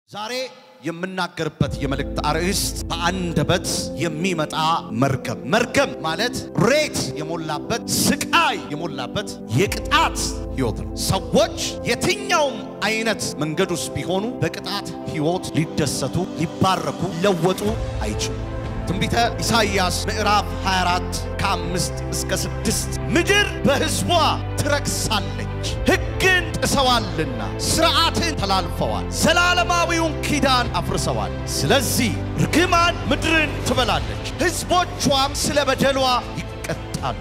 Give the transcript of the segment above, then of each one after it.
ዛሬ የምናገርበት የመልእክት አርዕስት በአንደበት የሚመጣ መርገም። መርገም ማለት ሬት የሞላበት ስቃይ የሞላበት የቅጣት ሕይወት ነው። ሰዎች የትኛውም አይነት መንገድ ውስጥ ቢሆኑ በቅጣት ሕይወት ሊደሰቱ፣ ሊባረኩ፣ ሊለወጡ አይችሉም። ትንቢተ ኢሳይያስ ምዕራፍ 24 ከአምስት እስከ ስድስት ምድር በሕዝቧ ትረክሳለች፣ ሕግን ጥሰዋልና ሥርዓትን ተላልፈዋል፣ ዘላለማዊውን ኪዳን አፍርሰዋል። ስለዚህ ርግማን ምድርን ትበላለች፣ ሕዝቦቿም ስለ በደሏ ይቀጣሉ።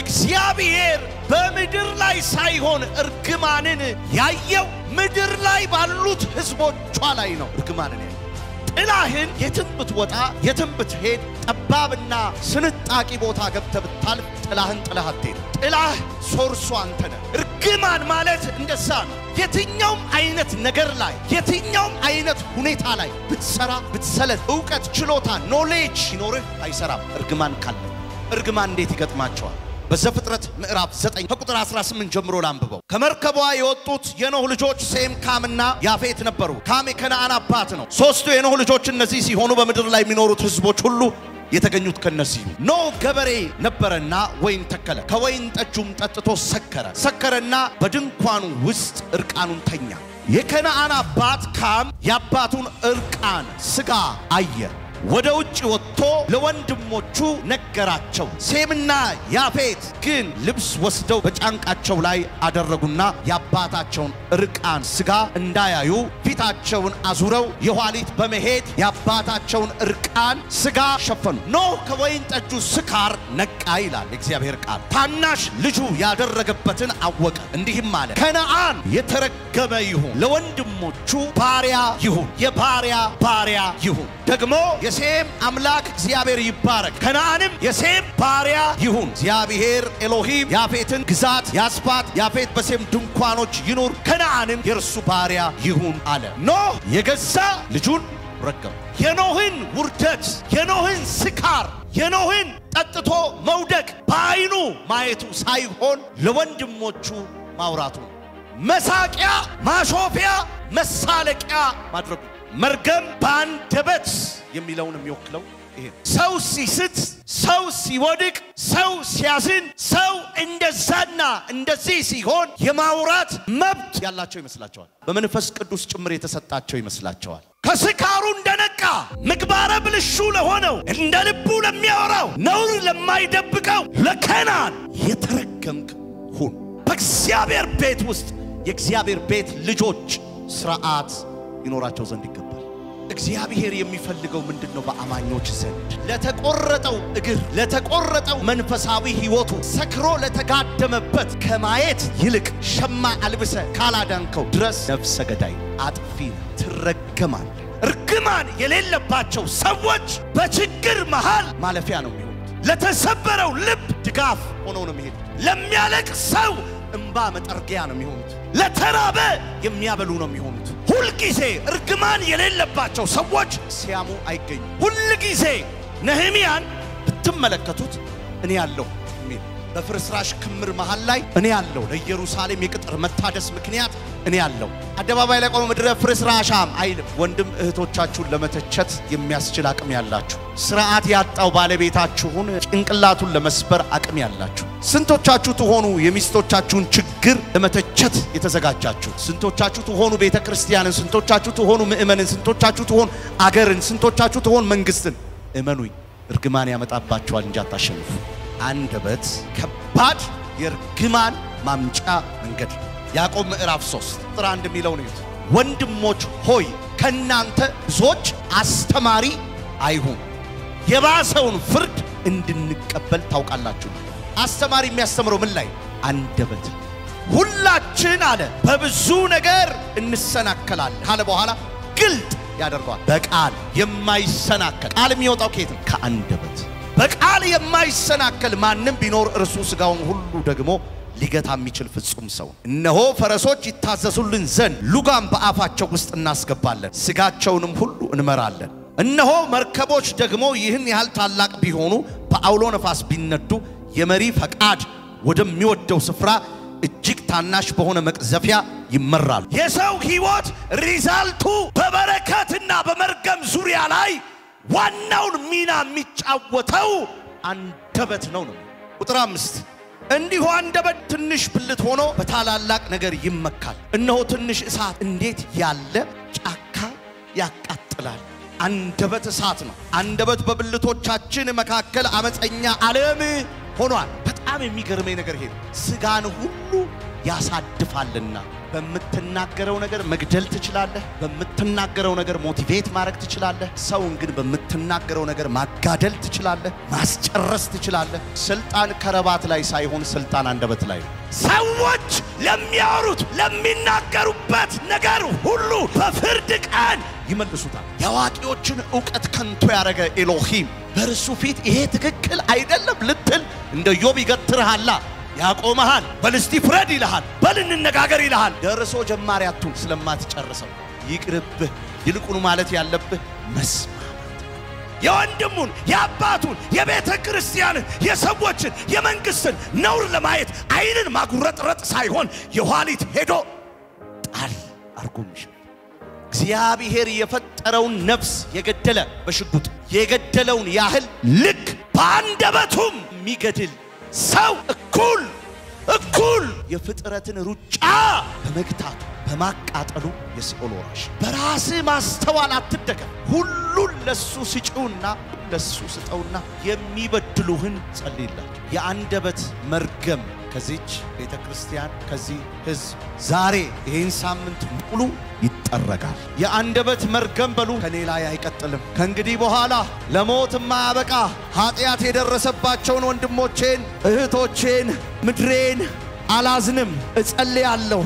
እግዚአብሔር በምድር ላይ ሳይሆን እርግማንን ያየው ምድር ላይ ባሉት ሕዝቦቿ ላይ ነው እርግማንን ያየው። ጥላህን የትም ብትወጣ የትም ብትሄድ ጠባብና ስንጣቂ ቦታ ገብተህ ብታልፍ ጥላህን ጥላህ አትሄድ። ጥላህ ሶርሱ አንተ ነህ። እርግማን ማለት እንደዛ ነው። የትኛውም አይነት ነገር ላይ የትኛውም አይነት ሁኔታ ላይ ብትሰራ ብትሰለት፣ እውቀት፣ ችሎታ፣ ኖሌጅ ሲኖርህ አይሰራም። እርግማን ካለ እርግማን እንዴት ይገጥማቸዋል? በዘፍጥረት ምዕራፍ 9 ከቁጥር 18 ጀምሮ ላንብበው። ከመርከቧ የወጡት የኖህ ልጆች ሴም፣ ካምና ያፌት ነበሩ። ካም የከነዓን አባት ነው። ሦስቱ የኖህ ልጆች እነዚህ ሲሆኑ በምድር ላይ የሚኖሩት ሕዝቦች ሁሉ የተገኙት ከነዚህ ኖህ ገበሬ ነበረና ወይን ተከለ። ከወይን ጠጁም ጠጥቶ ሰከረ። ሰከረና በድንኳኑ ውስጥ እርቃኑን ተኛ። የከነዓን አባት ካም የአባቱን እርቃን ሥጋ አየ። ወደ ውጭ ወጥቶ ለወንድሞቹ ነገራቸው። ሴምና ያፌት ግን ልብስ ወስደው በጫንቃቸው ላይ አደረጉና የአባታቸውን እርቃን ሥጋ እንዳያዩ ፊታቸውን አዙረው የኋሊት በመሄድ የአባታቸውን እርቃን ሥጋ ሸፈኑ። ኖህ ከወይን ጠጁ ስካር ነቃ ይላል እግዚአብሔር ቃል። ታናሽ ልጁ ያደረገበትን አወቀ፣ እንዲህም አለ ከነዓን የተረገመ ይሁን፣ ለወንድሞቹ ባሪያ ይሁን፣ የባሪያ ባሪያ ይሁን። ደግሞ የሴም አምላክ እግዚአብሔር ይባረክ፣ ከነዓንም የሴም ባሪያ ይሁን። እግዚአብሔር ኤሎሂም ያፌትን ግዛት ያስፋት፣ ያፌት በሴም ድንኳኖች ይኑር፣ ከነዓንም የእርሱ ባሪያ ይሁን አለ። ኖህ የገዛ ልጁን ረገመ። የኖህን ውርደት፣ የኖህን ስካር፣ የኖህን ጠጥቶ መውደቅ በዓይኑ ማየቱ ሳይሆን ለወንድሞቹ ማውራቱ መሳቂያ፣ ማሾፊያ፣ መሳለቂያ ማድረጉ መርገም በአንደበት የሚለውን የሚወክለው ይሄ ሰው ሲስት፣ ሰው ሲወድቅ፣ ሰው ሲያዝን፣ ሰው እንደዛና እንደዚህ ሲሆን የማውራት መብት ያላቸው ይመስላቸዋል። በመንፈስ ቅዱስ ጭምር የተሰጣቸው ይመስላቸዋል። ከስካሩ እንደነቃ ምግባረ ብልሹ ለሆነው እንደ ልቡ ለሚያወራው ነውር ለማይደብቀው ለከናን የተረገምክ ሁን። በእግዚአብሔር ቤት ውስጥ የእግዚአብሔር ቤት ልጆች ስርዓት ይኖራቸው ዘንድ ይገባል። እግዚአብሔር የሚፈልገው ምንድን ነው? በአማኞች ዘንድ ለተቆረጠው እግር፣ ለተቆረጠው መንፈሳዊ ሕይወቱ ሰክሮ ለተጋደመበት ከማየት ይልቅ ሸማ አልብሰ ካላዳንከው ድረስ ነፍሰ ገዳይ አጥፊ ትረገማል። እርግማን የሌለባቸው ሰዎች በችግር መሃል ማለፊያ ነው የሚሆኑት። ለተሰበረው ልብ ድጋፍ ሆነው ነው የሚሄዱት። ለሚያለቅ ሰው እንባ መጠርጊያ ነው የሚሆኑት። ለተራበ የሚያበሉ ነው የሚሆኑት። ሁልጊዜ እርግማን የሌለባቸው ሰዎች ሲያሙ አይገኙም። ሁልጊዜ ነህምያን ብትመለከቱት እኔ ያለሁ የሚል በፍርስራሽ ክምር መሃል ላይ እኔ ያለሁ ለኢየሩሳሌም የቅጥር መታደስ ምክንያት እኔ ያለሁ አደባባይ ላይ ቆመ ምድረ ፍርስራሻም አይልም። ወንድም እህቶቻችሁን ለመተቸት የሚያስችል አቅም ያላችሁ፣ ስርዓት ያጣው ባለቤታችሁን ጭንቅላቱን ለመስበር አቅም ያላችሁ፣ ስንቶቻችሁ ትሆኑ የሚስቶቻችሁን ችግር ለመተቸት የተዘጋጃችሁ? ስንቶቻችሁ ትሆኑ ቤተ ክርስቲያንን? ስንቶቻችሁ ትሆኑ ምእመንን? ስንቶቻችሁ ትሆኑ አገርን? ስንቶቻችሁ ትሆኑ መንግስትን? እመኑኝ እርግማን ያመጣባችኋል እንጂ አታሸንፉ። አንደበት ከባድ የእርግማን ማምጫ መንገድ ነው። ያዕቆብ ምዕራፍ 3 ቁጥር አንድ የሚለው ነው። ወንድሞች ሆይ ከእናንተ ብዙዎች አስተማሪ አይሁን፣ የባሰውን ፍርድ እንድንቀበል ታውቃላችሁ። አስተማሪ የሚያስተምረው ምን ላይ? አንደበት። ሁላችን አለ በብዙ ነገር እንሰናከላለን ካለ በኋላ ግልጥ ያደርገዋል። በቃል የማይሰናከል ቃል የሚወጣው ከየት ነው? ከአንደበት። በቃል የማይሰናከል ማንም ቢኖር እርሱ ሥጋውን ሁሉ ደግሞ ሊገታ የሚችል ፍጹም ሰው። እነሆ ፈረሶች ይታዘዙልን ዘንድ ሉጋም በአፋቸው ውስጥ እናስገባለን፣ ሥጋቸውንም ሁሉ እንመራለን። እነሆ መርከቦች ደግሞ ይህን ያህል ታላቅ ቢሆኑ በአውሎ ነፋስ ቢነዱ የመሪ ፈቃድ ወደሚወደው ስፍራ እጅግ ታናሽ በሆነ መቅዘፊያ ይመራሉ። የሰው ህይወት ሪዛልቱ በበረከትና በመርገም ዙሪያ ላይ ዋናውን ሚና የሚጫወተው አንደበት ነው ነው። ቁጥር አምስት እንዲሁ አንደበት ትንሽ ብልት ሆኖ በታላላቅ ነገር ይመካል። እነሆ ትንሽ እሳት እንዴት ያለ ጫካ ያቃጥላል። አንደበት እሳት ነው። አንደበት በብልቶቻችን መካከል አመፀኛ ዓለም ሆኗል። በጣም የሚገርመኝ ነገር ይሄ ነው። ስጋን ሁሉ ያሳድፋልና በምትናገረው ነገር መግደል ትችላለህ። በምትናገረው ነገር ሞቲቬት ማድረግ ትችላለህ። ሰውን ግን በምትናገረው ነገር ማጋደል ትችላለህ፣ ማስጨረስ ትችላለህ። ስልጣን ከረባት ላይ ሳይሆን ስልጣን አንደበት ላይ ነው። ሰዎች ለሚያወሩት ለሚናገሩበት ነገር ሁሉ በፍርድ ቀን ይመልሱታል። የአዋቂዎችን እውቀት ከንቱ ያደረገ ኤሎሂም በእርሱ ፊት ይሄ ትክክል አይደለም ልትል እንደ ዮብ ይገትርሃላ ያቆመሃል። በል እስቲ ፍረድ ይልሃል። በል እንነጋገር ይልሃል። ደርሶ ጀማሪ አቱን ስለማትጨርሰው ይቅርብህ። ይልቁኑ ማለት ያለብህ መስማማት የወንድሙን የአባቱን የቤተ ክርስቲያንን የሰዎችን የመንግስትን ነውር ለማየት አይንን ማጉረጥረጥ ሳይሆን የኋሊት ሄዶ ጣል አርጎምሽ እግዚአብሔር የፈጠረውን ነፍስ የገደለ በሽጉጥ የገደለውን ያህል ልክ በአንደበቱም የሚገድል ሰው እኩል እኩል የፍጥረትን ሩጫ በመግታቱ በማቃጠሉ የሲኦል ወራሽ። በራስህ ማስተዋል አትደገፍ። ሁሉን ለሱ ስጪውና ለሱ ስጠውና የሚበድሉህን ጸልይላቸው። የአንደበት መርገም ከዚች ቤተ ክርስቲያን ከዚህ ሕዝብ ዛሬ ይህን ሳምንት ሙሉ ይጠረጋል። የአንደበት መርገም በሉ ከኔ ላይ አይቀጥልም። ከእንግዲህ በኋላ ለሞት የማያበቃ ኃጢአት የደረሰባቸውን ወንድሞቼን እህቶቼን ምድሬን አላዝንም። እጸልያለሁ፣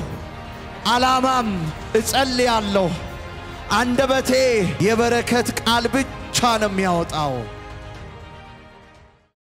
አላማም እጸልያለሁ። አንደበቴ የበረከት ቃል ብቻ ነው የሚያወጣው።